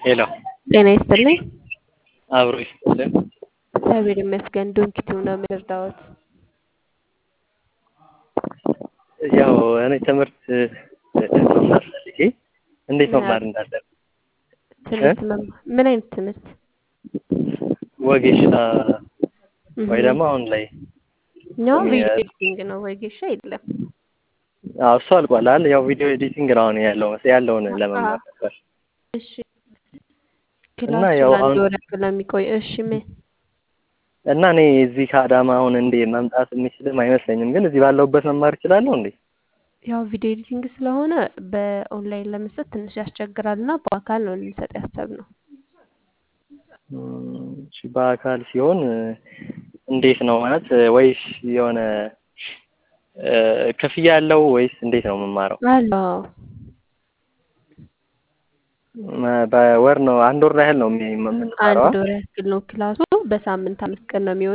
ሄሎ ጤና ይስጥልኝ። አብሮ ይስጥልን። እግዚአብሔር ይመስገን። ዶንኪቲው ነው የምንረዳዎት? ያው እኔ ትምህርት መማር ፈልጌ እንዴት መማር እንዳለብን ትምህርት መማር ምን አይነት ትምህርት? ወጌሻ ወይ ደግሞ አሁን ላይ እኛው ቪዲዮ ኤዲቲንግ ነው ወጌሻ የለም። አዎ እሱ አልቋል አይደል? ያው ቪዲዮ ኤዲቲንግ ነው አሁን ያለው ያለውን ለመማር ነበር። እሺ እና ክላሱ ያው ለአንድ አሁን ወር ያክል ነው የሚቆይ። እሺ ምን እና እኔ እዚህ ከአዳማ አሁን እንዴ መምጣት የሚችልም አይመስለኝም፣ ግን እዚህ ባለሁበት መማር እችላለሁ እንዴ? ያው ቪዲዮ ኤዲቲንግ ስለሆነ በኦንላይን ለመስጠት ትንሽ ያስቸግራል እና በአካል ነው ልንሰጥ ያሰብነው። እም፣ እሺ በአካል ሲሆን እንዴት ነው ማለት ወይስ የሆነ እ፣ ክፍያ አለው ወይስ እንዴት ነው የምማረው? አለው መ- በወር ነው አንድ ወር ያህል ነው የሚ- የምንማረው? አንድ ወር ያክል ነው ክላሱ። በሳምንት አምስት ቀን ነው የሚሆነው።